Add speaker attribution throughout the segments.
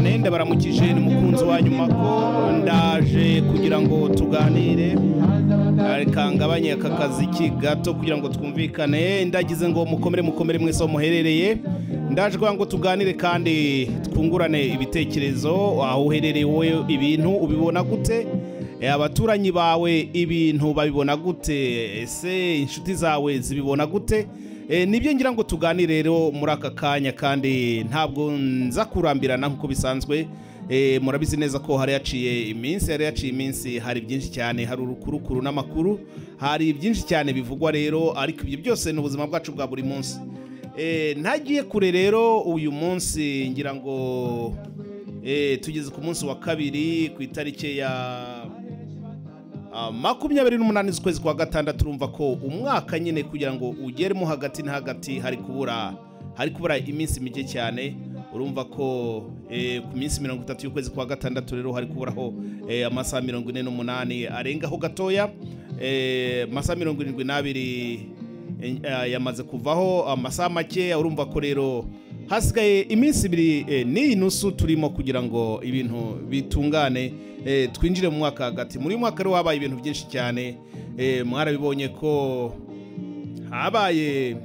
Speaker 1: mwende baramukije ni mukunzi wa nyuma ko ndaje kugira ngo tuganire reka ngabanye aka kazi ki gato kugira ngo twumvikane ndagize ngo mukomere mukomere mwese aho muherereye ndaje kugira ngo tuganire kandi twungurane ibitekerezo aho uherereye wowe ibintu ubibona gute abaturanyi bawe ibintu babibona gute ese inshuti zawe zibibona gute nibyo ngira ngo tuganire rero muri aka kanya kandi ntabwo nza kurambirana nk'uko bisanzwe murabizi neza ko hari yaciye iminsi hari yaciye iminsi hari byinshi cyane hari urukurukuru n'amakuru hari byinshi cyane bivugwa rero ariko ibyo byose ni ubuzima bwacu bwa buri munsi ntagiye kure rero uyu munsi ngira ngo tugeze ku munsi wa kabiri ku itariki ya makumyabiri n'umunani z'ukwezi kwa gatandatu urumva ko umwaka nyine kugira ngo ugeremo hagati na hagati hari kubura hari kubura iminsi mike cyane urumva ko ku minsi mirongo itatu y'ukwezi kwa gatandatu rero hari kuburaho amasaha mirongo ine n'umunani arengaho gatoya amasaha mirongo irindwi n'abiri yamaze kuvaho amasaha makeya urumva ko rero hasigaye iminsi ibiri n'iyi nusu turimo kugira ngo ibintu bitungane twinjire mu mwaka hagati muri uyu mwaka rero habaye ibintu byinshi cyane mwarabibonye ko habaye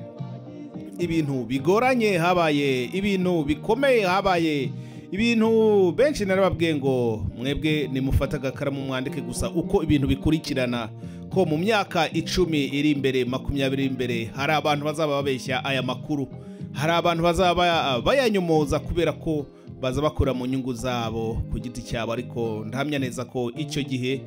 Speaker 1: ibintu bigoranye habaye ibintu bikomeye habaye ibintu benshi narababwiye ngo mwebwe nimufate agakaramu mwandike gusa uko ibintu bikurikirana ko mu myaka icumi iri imbere makumyabiri imbere hari abantu bazaba babeshya aya makuru hari abantu bazaba bayanyomoza kubera ko baza bakora mu nyungu zabo ku giti cyabo ariko ndahamya neza ko icyo gihe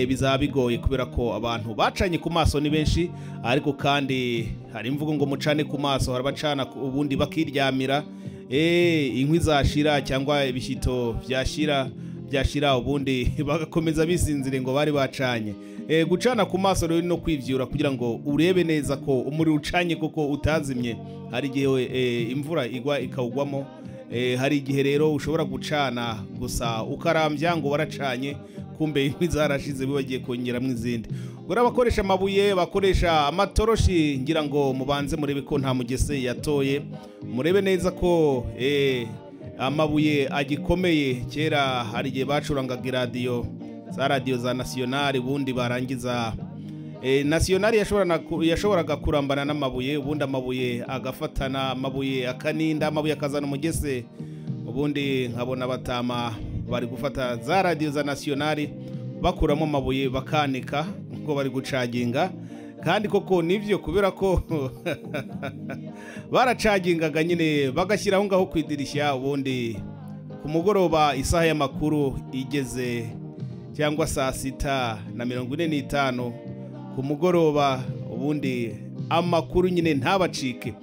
Speaker 1: bizaba bigoye kubera ko abantu bacanye ku maso ni benshi ariko kandi hari imvugo ngo mucane ku maso hari abacana ubundi bakiryamira inkwi zashira cyangwa ibishyito byashyira byashyira ubundi bagakomeza bisinzire ngo bari bacanye gucana ku maso rero no kwibyura kugira ngo urebe neza ko umuriro ucanye kuko utazimye hari igihe imvura igwa ikawugwamo hari igihe rero ushobora gucana gusa ukarambya ngo waracanye kumbe inkwi zarashize bagiye kongeramo izindi buriya abakoresha amabuye bakoresha amatoroshi ngira ngo mubanze murebe ko nta mugese yatoye murebe neza ko amabuye agikomeye kera hari igihe bacurangaga iradiyo za radiyo za nasiyonari ubundi barangiza nasiyonari yashoboraga kurambana n'amabuye ubundi amabuye agafatana amabuye akaninda amabuye akazana umugese ubundi nkabona batama bari gufata za radiyo za nasiyonari bakuramo amabuye bakanika kuko bari gucaginga kandi koko nibyo kubera ko baracagingaga nyine bagashyira aho ngaho ku idirishya ubundi ku mugoroba isaha y'amakuru igeze cyangwa saa sita na mirongo ine n'itanu ku mugoroba ubundi amakuru nyine ntabacike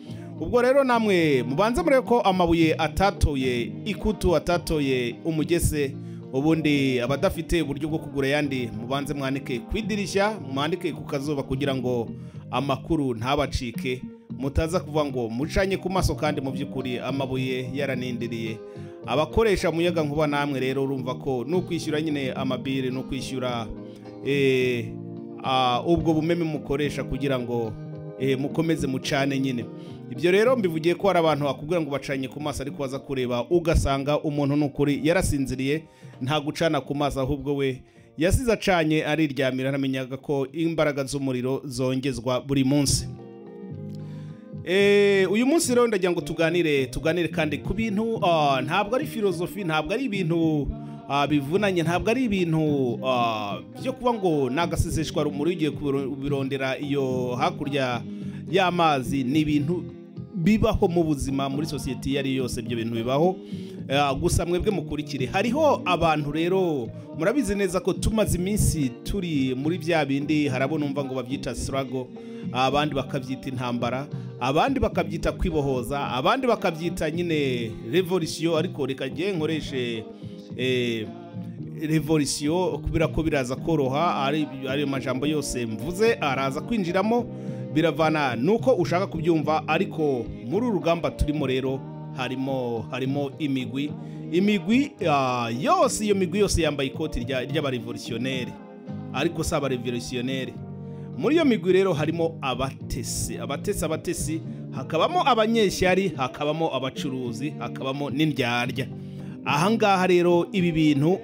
Speaker 1: ubwo rero namwe mubanze murebe ko amabuye atatoye ikutu atatoye umugese ubundi abadafite uburyo bwo kugura ayandi mubanze mwandike ku idirishya mwandike ku kazuba kugira ngo amakuru ntabacike mutaza kuvuga ngo mucanye ku maso kandi mu by'ukuri amabuye yaranindiriye abakoresha umuyaga nkuba namwe rero urumva ko n'ukwishyura nyine amabire n'ukwishyura ubwo bumeme mukoresha kugira ngo mukomeze mucane nyine ibyo rero mbivugiye ko hari abantu bakubwira ngo bacanye ku maso ariko waza kureba ugasanga umuntu n'ukuri yarasinziriye nta gucana ku maso ahubwo we yasize acanye ariryamira namenyaga ko imbaraga z'umuriro zongezwa buri munsi uyu munsi rero ndagira ngo tuganire tuganire kandi ku bintu ntabwo ari filozofi ntabwo ari ibintu bivunanye ntabwo ari ibintu byo kuba ngo ni agaseseshwa rumuri ugiye kubirondera iyo hakurya y'amazi ni ibintu bibaho mu buzima muri sosiyete iyo ari yose ibyo bintu bibaho gusa mwebwe mukurikire hariho abantu rero murabizi neza ko tumaze iminsi turi muri bya bindi harabona umva ngo babyita sirago abandi bakabyita intambara abandi bakabyita kwibohoza abandi bakabyita nyine revolisiyo ariko reka ngewe nkoreshe revolisiyo kubera ko biraza koroha ayo majambo yose mvuze araza kwinjiramo biravana nuko ushaka kubyumva ariko muri uru rugamba turimo rero harimo harimo imigwi imigwi yose iyo migwi yose yambaye ikoti ry'abarevolisiyonaire ariko si abarevolisiyonaire muri iyo migwi rero harimo abatesi abatesi abatesi hakabamo abanyeshyari hakabamo abacuruzi hakabamo n'indyarya ahangaha rero ibi bintu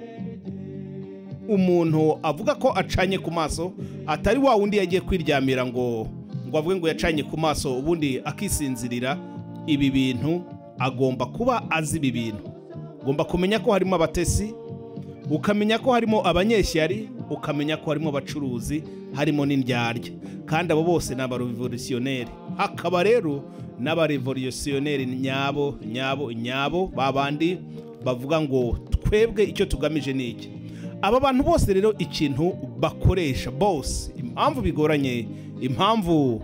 Speaker 1: umuntu avuga ko acanye ku maso atari wa wundi yagiye kwiryamira ngo ngo avuge ngo yacanye ku maso ubundi akisinzirira ibi bintu agomba kuba azi ibi bintu ugomba kumenya ko harimo abatesi ukamenya ko harimo abanyeshyari ukamenya ko harimo abacuruzi harimo n'indyarya kandi abo bose ni abarevolutionneri hakaba rero n'abarevolutionneri nyabo nyabo nyabo babandi bavuga ngo twebwe icyo tugamije ni iki aba bantu bose rero ikintu bakoresha bose impamvu bigoranye impamvu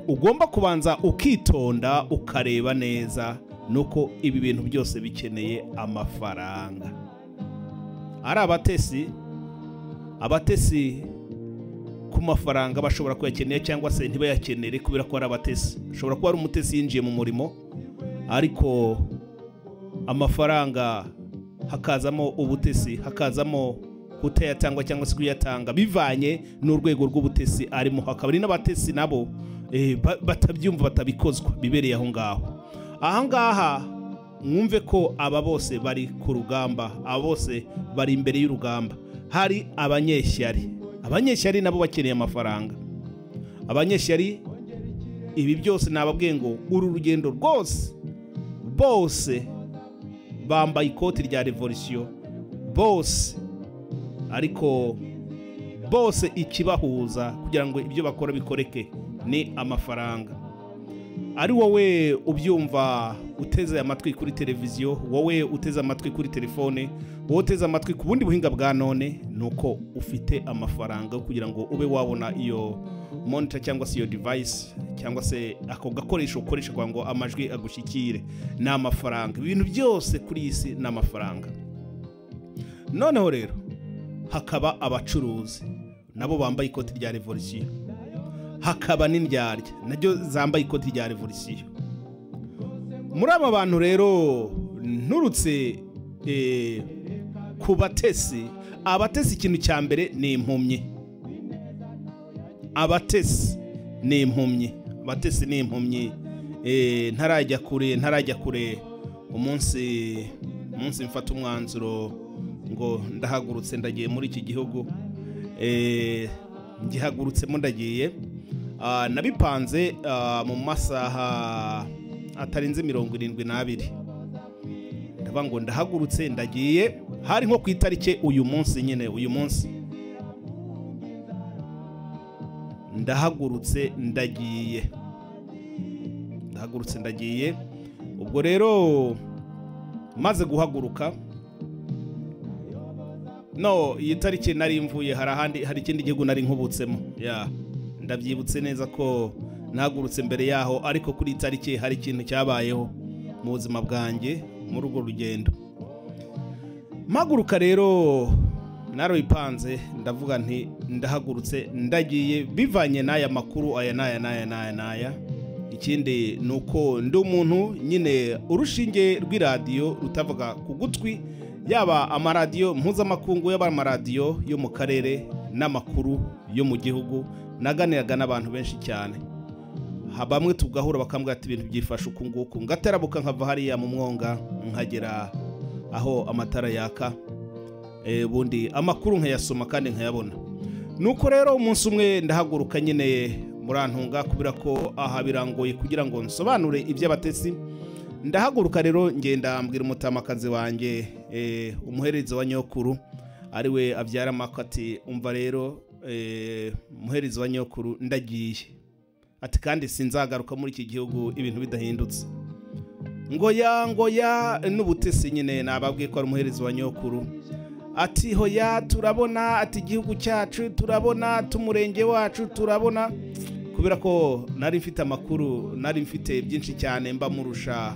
Speaker 1: ugomba kubanza ukitonda ukareba neza nuko ibi bintu byose bikeneye amafaranga ari abatesi abatesi ku mafaranga bashobora kuyakenera cyangwa se ntibayakenere kubera ko ari abatesi ashobora kuba ari umutesi yinjiye mu murimo ariko amafaranga hakazamo ubutesi hakazamo kutayatanga cyangwa se kuyatanga bivanye n'urwego rw'ubutesi arimo hakaba ari n'abatesi nabo eh, ba- batabyumva batabikozwa bibereye aho ngaho ahangaha mwumve ko aba bose bari ku rugamba aba bose bari imbere y'urugamba hari abanyeshyari abanyeshyari nabo bakeneye amafaranga abanyeshyari ibi byose nababwiye ngo uru rugendo rwose bose bambaye ikoti rya revolisiyo bose ariko bose ikibahuza kugira ngo ibyo bakora bikoreke ni amafaranga ari wowe ubyumva uteze amatwi kuri televiziyo wowe uteze amatwi kuri telefone wowe uteze amatwi ku bundi buhinga bwa none ni uko ufite amafaranga kugira ngo ube wabona iyo monitor cyangwa se iyo device cyangwa se ako gakoresho ukoresha kugira ngo amajwi agushyikire ni amafaranga ibintu byose kuri iyi si ni amafaranga noneho rero hakaba abacuruzi nabo bambaye ikoti rya revolisiyo hakaba n'indyarya naryo zambaye ikoti rya revolisiyo muri aba bantu rero nturutse eh, ku batesi abatesi ikintu cya mbere ni impumyi abatesi ni impumyi abatesi ni impumyi Eh, ntarajya kure ntarajya kure umunsi umunsi mfata umwanzuro ngo ndahagurutse ndagiye muri iki gihugu Eh, ngihagurutsemo ndagiye Ah, nabipanze ah, mu masaha atarenze mirongo irindwi n'abiri ndavuga ngo ndahagurutse ndagiye hari nko ku itariki uyu munsi nyine uyu munsi ndahagurutse ndagiye ndahagurutse ndagiye ubwo rero maze guhaguruka no iyi tariki nari mvuye hari ahandi hari ikindi gihugu nari nkubutsemo ya ndabyibutse neza ko nahagurutse mbere yaho ariko kuri iyi tariki hari ikintu cyabayeho mu buzima bwanjye muri urwo rugendo mpaguruka rero naruyipanze ndavuga nti ndahagurutse ndagiye bivanye n'aya makuru aya n'aya n'aya n'aya n'aya ikindi ni uko ndi umuntu nyine urushinge rw'iradiyo rutavuga ku gutwi yaba amaradiyo mpuzamakungu yaba amaradiyo yo mu karere n'amakuru yo mu gihugu naganiraga n'abantu benshi cyane Ha- bamwe tugahura bakambwira ati ibintu byifashe uku nguku ngaterabuka nkava hariya mu mwonga nkagera aho amatara yaka Eh, ubundi amakuru nkayasoma kandi nkayabona nuko rero umunsi umwe ndahaguruka nyine murantunga kubera ko aha birangoye kugira ngo nsobanure iby'abatesi ndahaguruka rero ngenda mbwira umutamakazi wanjye eh, umuhereza wa nyokuru ariwe abyara amako ati umva rero eh, umuhereza wa nyokuru ndagiye ati kandi sinzagaruka muri iki gihugu ibintu bidahindutse ngoya ngoya n'ubutesi nyine nababwiye ko ari umuherezi wa nyokuru ati hoya turabona ati igihugu cyacu turabona tumurenge wacu turabona kubera ko nari mfite amakuru nari mfite byinshi cyane mba murusha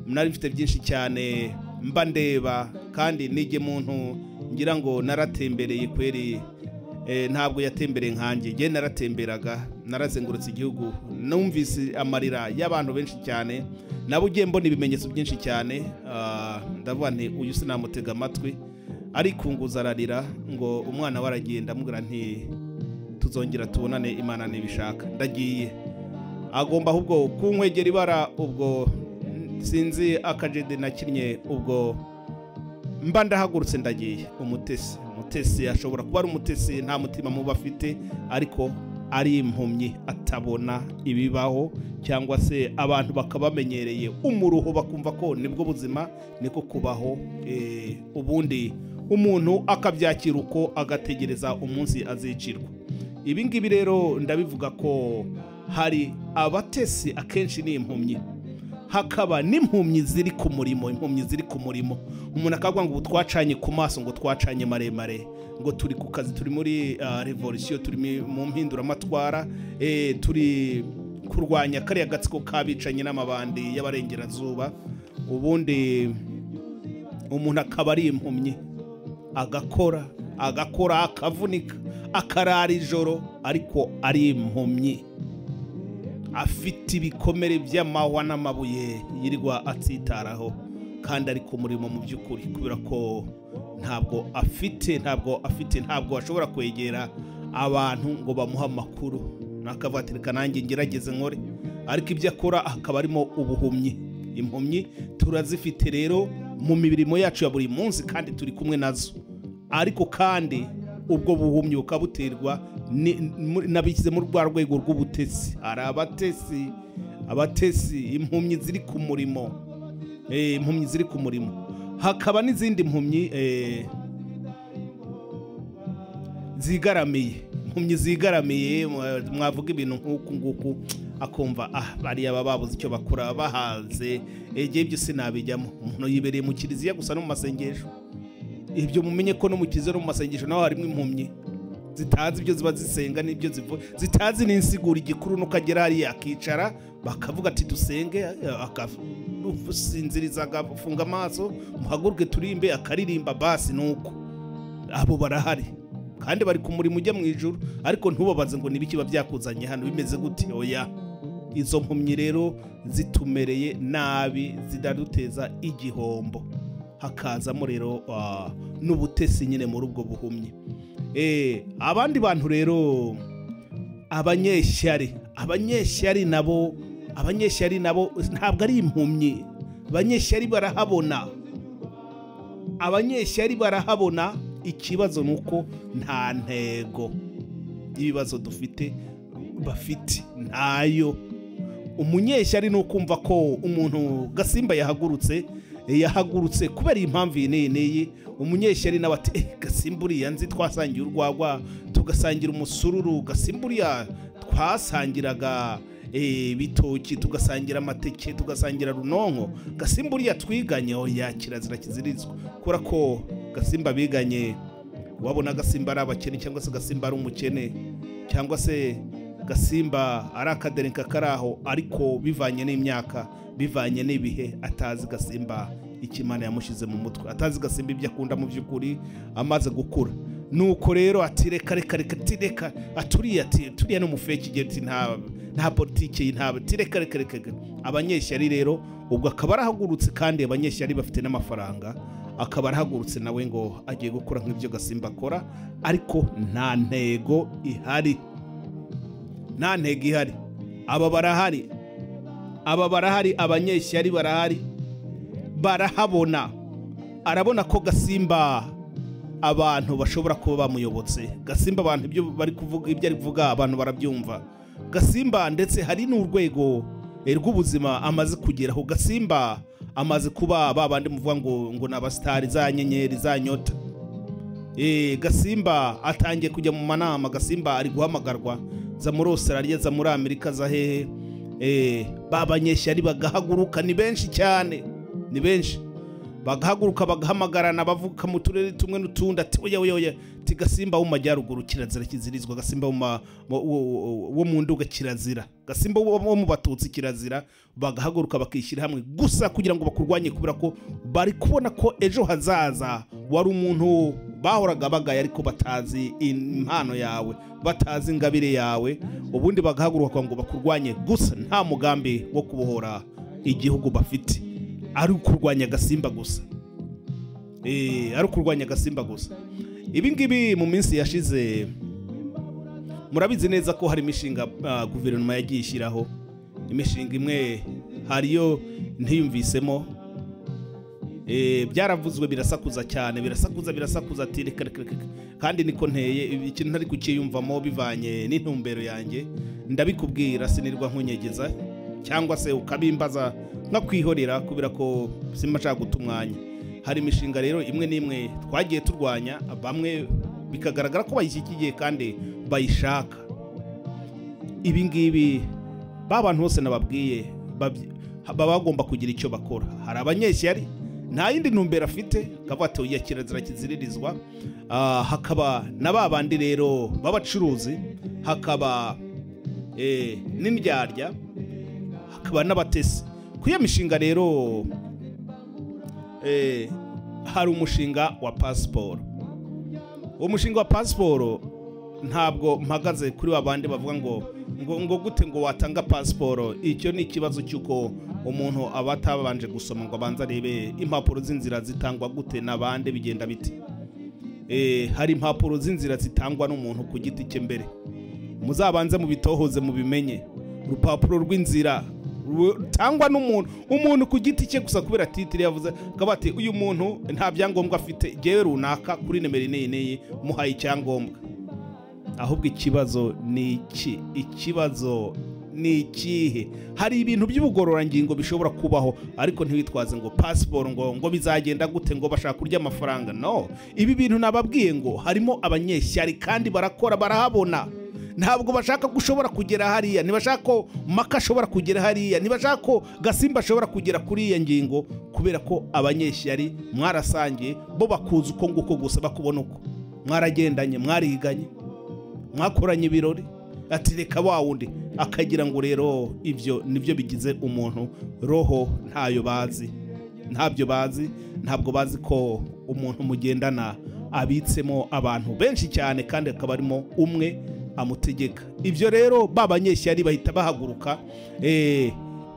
Speaker 1: nari mfite byinshi cyane mba ndeba kandi nige muntu ngira ngo naratembereye kweri eh, ntabwo yatembereye nkanjye njye naratemberaga narazengurutse igihugu numvise amarira y'abantu benshi cyane nabo ugiye mbona ibimenyetso byinshi cyane ah, ndavuga nti uyu sinamutega amatwi arikunguza ararira ngo umwana we aragiye ndamubwira nti tuzongera tubonane imana ntibishaka ndagiye agomba ahubwo kunkwegera ibara ubwo sinzi akajede nakinnye ubwo mba ndahagurutse ndagiye umutesi umutesi ashobora kuba ari umutesi nta mutima muba afite ariko ari impumyi atabona ibibaho cyangwa se abantu bakaba bamenyereye umuruho bakumva ko nibwo buzima niko kubaho eh, ubundi umuntu akabyakira uko agategereza umunsi azicirwa ibi ngibi rero ndabivuga ko hari abatesi akenshi ni impumyi hakaba n'impumyi ziri ku murimo impumyi ziri ku murimo umuntu akavuga ngo ubu twacanye ku maso ngo twacanye maremare ngo turi ku kazi turi muri ah, revolisiyo turi mi- mu mpinduramatwara eh, turi kurwanya kariya gatsiko k'abicanye n'amabandi y'abarengerazuba ubundi umuntu akaba ari impumyi agakora agakora akavunika akarara ijoro ariko ari impumyi afite ibikomere by'amahwa n'amabuye yirirwa atsitaraho kandi ari ku murimo mu by'ukuri kubera ko ntabwo afite ntabwo afite ntabwo ashobora kwegera abantu ngo bamuhe amakuru nakavuga nanjye ngerageze nkore ariko ibyo akora akaba arimo ubuhumyi impumyi turazifite rero mu mirimo yacu ya buri munsi kandi turi kumwe nazo ariko kandi ubwo buhumyi bukaba buterwa ni- mu- nabishyize muri rwa rwego rw'ubutesi hari abatesi abatesi impumyi ziri ku murimo Eh, impumyi ziri ku murimo hakaba n'izindi mpumyi eh, zigaramiye impumyi zigaramiye mwa- mwavuga ibintu nk'uku nguku akumva ah bariya baba babuze icyo bakora bahaze egiye byo sinabijyamo umuntu yibereye mu kiliziya gusa no mu masengesho ibyo mumenye ko no mu kiliziya no mu masengesho naho harimo impumyi zitazi ibyo ziba zisenga n'ibyo zivuga zitazi n'insigura igikuru nuko agera hariya akicara bakavuga ati dusenge akasinziriza agafunga amaso muhaguruke turimbe akaririmba basi ni uko abo barahari kandi bari ku murimo ujya mu ijoro ariko ntubabaze ngo n'ibiki biba byakuzanye hano bimeze gute oya izo mpumyi rero zitumereye nabi zidaduteza igihombo hakazamo rero ah, n'ubutesi nyine muri ubwo buhumyi Eh, abandi bantu rero abanyeshyari abanyeshyari nabo abanyeshyari nabo ntabwo ari impumyi abanyeshyari barahabona abanyeshyari barahabona ikibazo ni uko nta ntego y'ibibazo dufite bafite ntayo umunyeshyari ni ukumva ko umuntu gasimba yahagurutse eh, yahagurutse kubera iyi mpamvu iyi n'iyi n'iyi umunyeshyari nawe ati eh, gasimba uriya nzi twasangiye urwagwa tugasangira umusururu gasimba uriya twasangiraga eh, ibitoki tugasangira amateke tugasangira runonko gasimba uriya twiganye oya kirazira kizirizwa kubera ko gasimba biganye wabona agasimba ari abakene cyangwa se agasimba ari umukene cyangwa se gasimba ari akaderenka kari aho ariko bivanye n'imyaka bivanye n'ibihe atazi gasimba ikimana yamushyize mu mutwe atazi gasimba ibyo akunda mu by'ukuri amaze gukura nuko rero ati reka reka reka ati reka aturiye ati turiya ni umufeki igihe ati nta nta politiki nta ati reka reka reka reka." abanyeshyari rero ubwo akaba arahagurutse kandi abanyeshyari bafite n'amafaranga akaba arahagurutse nawe ngo agiye gukora nk'ibyo gasimba akora ariko nta ntego ihari nta ntego ihari aba barahari aba barahari abanyeshyari barahari barahabona arabona ko gasimba abantu bashobora kuba bamuyobotse gasimba abantu ibyo bari kuvuga ibyo ari kuvuga abantu barabyumva gasimba ndetse hari n'urwego eh, rw'ubuzima amaze kugeraho gasimba amaze kuba ba bandi muvuga ngo ngo ni abasitari za nyenyeri za nyota Eh, gasimba atangiye kujya mu manama gasimba ari guhamagarwa za muri australia za muri amerika za hehe Eh, ba banyeshyari bagahaguruka ni benshi cyane ni benshi bagahaguruka bagahamagarana bavuka mu turere tumwe n'utundi ati oya oya oya ati gasimba wo mu majyaruguru kirazira kizirizwa gasimba wo mu ma- wo- wo- wo mu nduga kirazira gasimba wo wo mu batutsi kirazira bagahaguruka bakishyira hamwe gusa kugira ngo bakurwanye kubera ko bari kubona ko ejo hazaza wari umuntu bahoraga bagaye ariko batazi impano yawe batazi ingabire yawe ubundi bagahaguruka ngo bakurwanye gusa nta mugambi wo kubohora igihugu bafite ari ukurwanya agasimba gusa Eh, ari ukurwanya agasimba gusa ibi ngibi mu minsi yashize murabizi neza ko hari imishinga ah, guverinoma yagiye ishyiraho imishinga imwe hariyo ntiyumvisemo Eh, byaravuzwe birasakuza cyane birasakuza birasakuza ati reka reka reka kandi niko nteye ikintu ntari kukiyumvamo bivanye n'intumbero yanjye ndabikubwira sinirwa nkunyegeza cyangwa se ukabimbaza nkakwihorera kubera ko simba nshaka guta umwanya hari imishinga rero imwe n'imwe twagiye turwanya bamwe bikagaragara ko bayishyigikiye kandi bayishaka ibi ngibi ba bantu bose nababwiye babyi- baba bagomba kugira icyo bakora hari abanyeshyari nta yindi ntumbero afite akavuga ati oya kirazira kiziririzwa Ah, hakaba na ba bandi rero b'abacuruzi hakaba eh, n'indyarya hakaba n'abatesi ku iyo mishinga rero eh, hari umushinga wa pasiporo uwo mushinga wa pasiporo ntabwo mpagaze kuri wa bandi bavuga ngo ngo ngo gute ngo watanga pasiporo icyo ni ikibazo cy'uko umuntu aba atabanje gusoma ngo abanze arebe impapuro z'inzira zitangwa gute n'abandi bigenda biti Eh, hari impapuro z'inzira zitangwa n'umuntu ku giti cye mbere muzabanze mubitohoze mubimenye urupapuro rw'inzira rutangwa n'umuntu umuntu ku giti cye gusa kubera titire yavuze akaba ati uyu muntu nta byangombwa afite jyewe runaka kuri nimero iyi n'iyi muhaye icyangombwa ahubwo ikibazo ni iki ikibazo ni ikihe hari ibintu by'ubugororangingo bishobora kubaho ariko ntiwitwaze ngo pasiporo ngo ngo bizagenda gute ngo bashaka kurya amafaranga no ibi bintu nababwiye ngo harimo abanyeshyari kandi barakora barahabona ntabwo bashaka ko ushobora kugera hariya ntibashaka ko maka ashobora kugera hariya ntibashaka ko gasimba ashobora kugera kuri iyo ngingo kubera ko abanyeshyari mwarasangiye bo bakuzi uko nguko gusa bakubona uko mwaragendanye mwariganye mwakoranye ibirori ati reka wa wundi akagira ngo rero ibyo nibyo bigize umuntu roho ntayo bazi ntabyo bazi ntabwo bazi ko umuntu mugendana abitsemo abantu benshi cyane kandi akaba arimo umwe amutegeka ibyo rero ba banyeshyari bahita bahaguruka eh,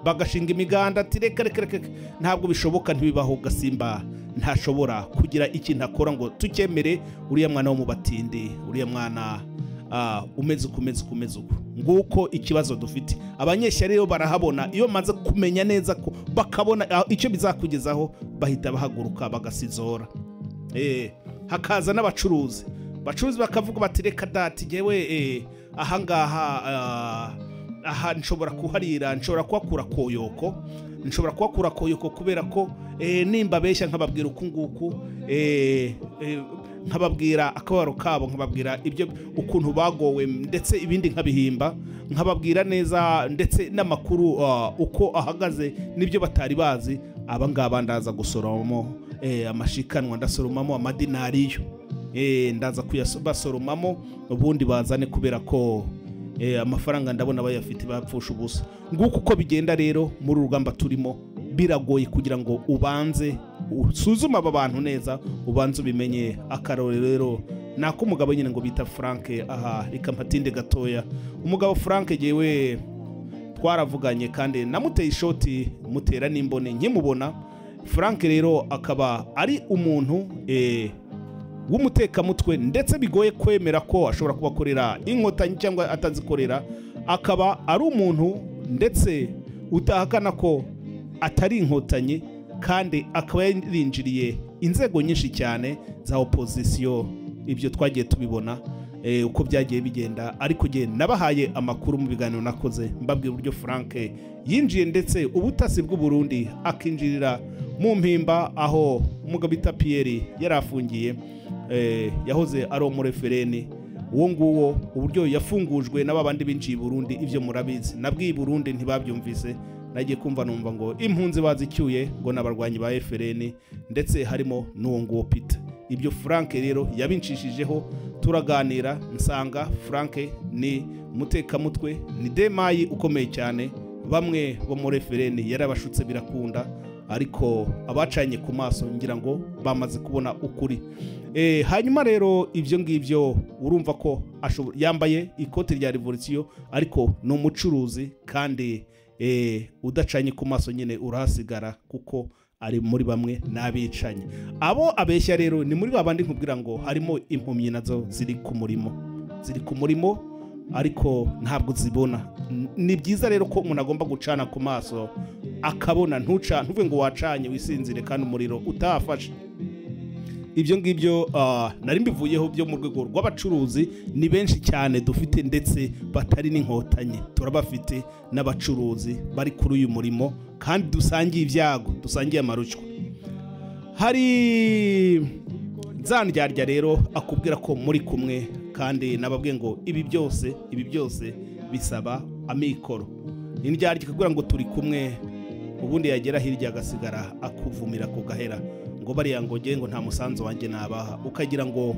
Speaker 1: bagashinga imiganda ati reka reka reka reka." ntabwo bishoboka ntibibaho gasimba ntashobora kugira ikintu akora ngo tukemere uriya mwana wo mu batindi uriya mwana Ah, umeze uko umeze uko umeze uko nguko ikibazo dufite abanyeshyari rero barahabona iyo bamaze kumenya neza ko bakabona ah, icyo bizakugezaho bahita bahaguruka bagasizora Eh, hakaza n'abacuruzi abacuruzi bakavuga bati reka dati ngewe eh, ahangaha ah, aha nshobora kuharira nshobora kuhakura koyoko nshobora kuhakura koyoko kubera ko eh, nimba abeshya nkababwira uku nguku eh, eh, nkababwira akababaro kabo nkababwira ibyo ukuntu bagowe ndetse ibindi nkabihimba nkababwira neza ndetse n'amakuru ah, uko ahagaze n'ibyo batari bazi abangaba ndaza gusoromamo eh, amashikanwa ndasoromamo amadinariyo Eh, ndaza kuyasoromamo ubundi bazane kubera ko Eh, amafaranga ndabona bayafite bapfusha ubusa nguko uko bigenda rero muri uru rugamba turimo biragoye kugira ngo ubanze usuzume aba bantu neza ubanze ubimenye akarore rero ni ak'umugabo nyine ngo bita frank aha reka mpatinde gatoya umugabo frank yewe twaravuganye kandi namuteye ishoti mutera n'imboni nkimubona frank rero akaba ari umuntu eh, w'umutekamutwe ndetse bigoye kwemera ko ashobora kuba akorera inkotanyi cyangwa atazikorera akaba ari umuntu ndetse utahakana ko atari inkotanyi kandi akaba yarinjiriye inzego nyinshi cyane za opozisiyo ibyo twagiye tubibona eh, uko byagiye bigenda ariko njye nabahaye amakuru mu biganiro nakoze mbabwira uburyo frank yinjiye ndetse ubutasi bw'uburundi akinjirira mu mpimba aho umugabo bita piyeri yari afungiye eh, yahoze ari umurefereni uwo nguwo uburyo yafungujwe n'ababandi binjiye i burundi ibyo murabizi nabwiye i burundi ntibabyumvise nagiye kumva numva ngo impunzi bazicyuye ngo ni abarwanyi ba efereni ndetse harimo n'uwo nguwo pita ibyo frank rero yabinshishijeho turaganira nsanga frank ni umutekamutwe ni demayi ukomeye cyane bamwe bo muri efereni yarabashutse birakunda ariko abacanye ku maso ngira ngo bamaze kubona ukuri Eh, hanyuma rero ibyo ngibyo urumva ko ashobora- yambaye ikote rya revolisiyo ariko ni umucuruzi kandi eh, udacanye ku maso nyine urahasigara kuko ari muri bamwe n'abicanye abo abeshya rero ni muri babandi nkubwira ngo harimo impumyi nazo ziri ku murimo ziri ku murimo ariko ntabwo uzibona N- ni byiza rero ko umuntu agomba gucana ku maso akabona ntuca ntuve ngo wacanye wisinzire kandi umuriro utahafashe ibyo ngibyo ah, nari mbivuyeho byo mu rwego rw'abacuruzi ni benshi cyane dufite ndetse batari n'inkotanyi turabafite n'abacuruzi bari kuri uyu murimo kandi dusangiye ibyago dusangiye amarushywa hari nzandyarya rero akubwira ko muri kumwe kandi nababwiye ngo ibi byose ibi byose bisaba amikoro indyarya ikakubwira ngo turi kumwe ubundi yagera hirya agasigara akuvumira ku gahera ngo bariya ngo nge ngo nta musanzu wanjye nabaha ukagira ngo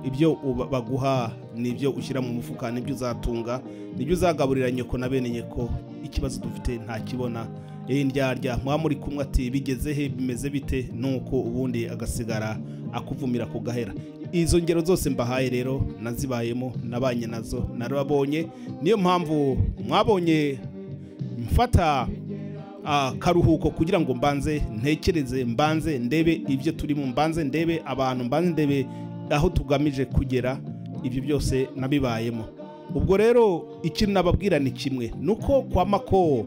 Speaker 1: ibyo uba- baguha nibyo ushyira mu mufuka nibyo uzatunga nibyo uzagaburira nyoko na bene nyoko ikibazo dufite ntakibona iri ndyarya muba muri kumwe ati bigeze he bimeze bite nuko ubundi agasigara akuvumira ku gahera izo ngero zose mbahaye rero nazibayemo nabanye nazo narababonye niyo mpamvu mwabonye mfata ah, karuhuko kugira ngo mbanze ntekereze mbanze ndebe ibyo turimo mbanze ndebe abantu mbanze ndebe aho tugamije kugera ibyo byose nabibayemo ubwo rero ikintu nababwira ni kimwe ni uko kwa mako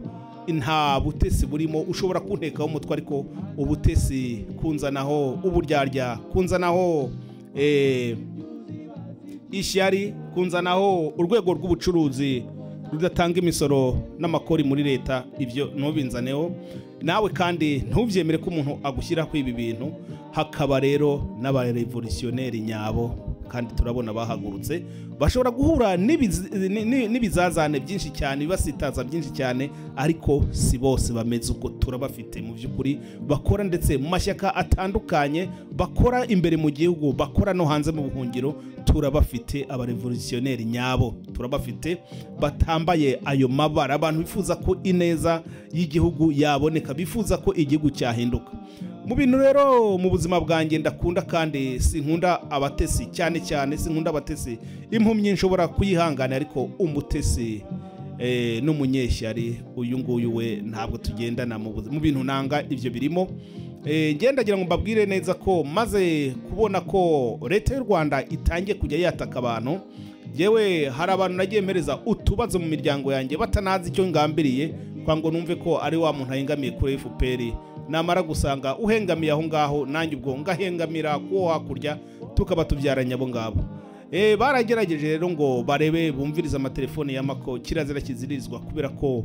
Speaker 1: nta butesi burimo ushobora kuntekaho umutwe ariko ubutesi kunzanaho uburyarya kunzanaho eh, ishyari kunzanaho urwego rw'ubucuruzi rudatanga imisoro n'amakori muri leta ibyo ntubinzaneho nawe kandi ntubyemere ko umuntu agushyiraho ibi bintu hakaba rero n'abarevolutionneri nyabo kandi turabona bahagurutse bashobora guhura n'ibiz- ni- ni- n'ibizazane byinshi cyane ibibasitaza byinshi cyane ariko si bose bameze uko turabafite mu by'ukuri bakora ndetse mu mashyaka atandukanye bakora imbere mu gihugu bakora no hanze mu buhungiro turabafite abarevolutionneri nyabo turabafite batambaye ayo mabara abantu bifuza ko ineza y'igihugu yaboneka bifuza ko igihugu cyahinduka mu bintu rero mu buzima bwanjye ndakunda kandi sinkunda abatesi cyane cyane sinkunda abatesi impumyi nshobora kuyihangana ariko umutesi eh, n'umunyeshyari uyu nguyu we ntabwo tugendana mu buzi- mu bintu nanga ibyo birimo Eh, nge ndagira ngo mbabwire neza ko maze kubona ko leta y'u rwanda itangiye kujya yataka abantu yewe hari abantu nagiye mpereza utubazo mu miryango yanjye batanazi icyo ngambiriye kwa ngo numve ko ari wa muntu ahengamiye kuri fpr namara gusanga uhengamiye aho ngaho nanjye ubwo ngahengamira kuwo hakurya tukaba tubyaranye abo ngabo Eh, baragerageje rero ngo barebe bumvirize amatelefoni y'amako kirazira kizirizwa kubera ko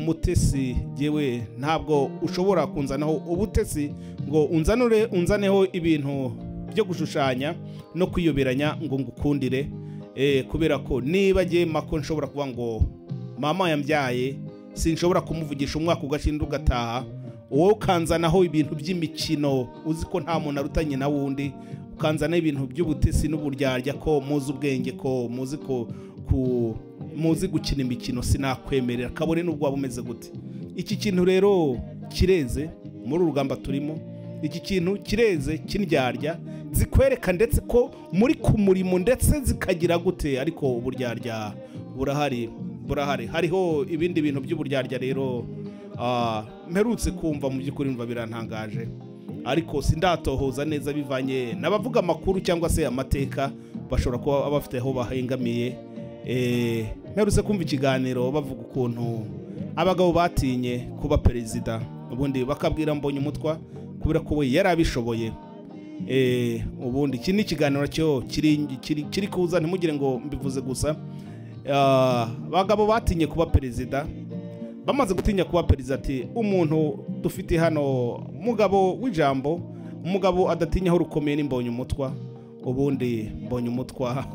Speaker 1: umutesi yewe ntabwo ushobora kunzanaho ubutesi ngo unzanure unzaneho ibintu byo gushushanya no kwiyoberanya ngo ngukundire Eh, kubera ko niba ngiye mako nshobora kuba ngo mama yambyaye sinshobora kumuvugisha umwaka ugashinda ugataha wowe ukanzanaho ibintu by'imikino uzi ko nta muntu arutanye na wundi ukanzanaho ibintu by'ubutesi n'uburyarya ko muzi ubwenge ko muzi ko ku- muzi gukina imikino sinakwemerera kabone n'ubwo waba umeze gute iki kintu rero kireze muri uru rugamba turimo iki kintu kireze kindyarya zikwereka ndetse ko muri ku murimo ndetse zikagira gute ariko uburyarya burahari burahari hariho ibindi bintu by'uburyarya rero Ah, mperutse kumva mu by'ukuri mva birantangaje ariko sindatohoza neza bivanye n'abavuga amakuru cyangwa se amateka bashobora kuba bafite aho bahengamiye Eh, mperutse kumva ikiganiro bavuga ukuntu abagabo batinye kuba perezida ubundi bakabwira mbonye umutwa kubera ko we yari abishoboye Eh, ubundi iki ni ikiganiro cyo kiri kiri- kiri kuza ntimugire ngo mbivuze gusa Ah, abagabo batinye kuba perezida bamaze gutinya kuba perezida ati umuntu dufite hano mugabo w'ijambo umugabo adatinyaho rukomeye n'imbonye umutwa ubundi mbonye umutwa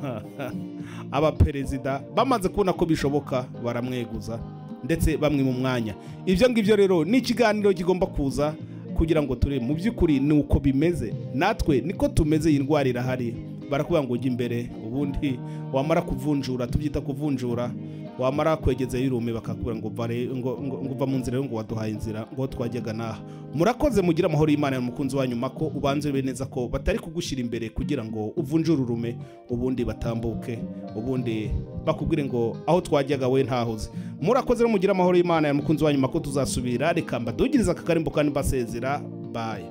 Speaker 1: aba perezida bamaze kubona ko bishoboka baramweguza ndetse bamwe mu mwanya ibyo ngibyo rero ni ikiganiro kigomba kuza kugira ngo turebe mu by'ukuri ni uko bimeze natwe niko tumeze iyi ndwara irahari barakubwira ngo ujye imbere ubundi wamara kuvunjura tubyita kuvunjura wamara kwegeza y'urume bakakubwira ngo vare ngo ngo- ngo uva mu nzira yo ngo waduhaye inzira ngo twajyaga naha murakoze mugira amahoro y'Imana n'umukunzi wanyu mako ubanze ube neza ko batari kugushyira imbere kugira ngo uvunjure urume ubundi batambuke ubundi bakubwire ngo aho twajyaga we ntahoze murakoze rero mugira amahoro y'Imana n'umukunzi wanyu mako tuzasubira reka mbadugirize aka karimbo kandi mbasezera bye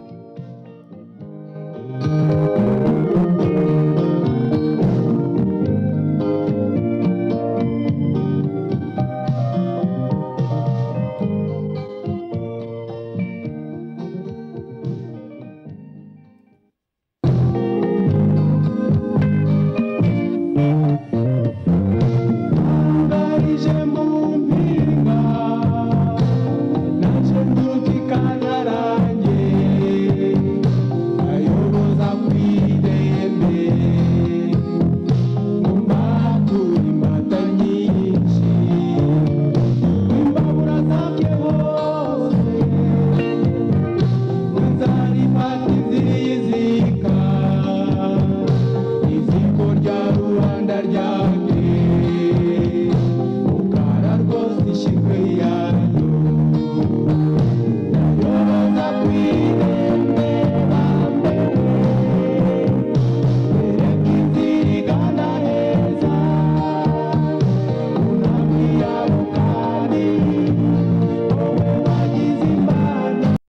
Speaker 2: kigweya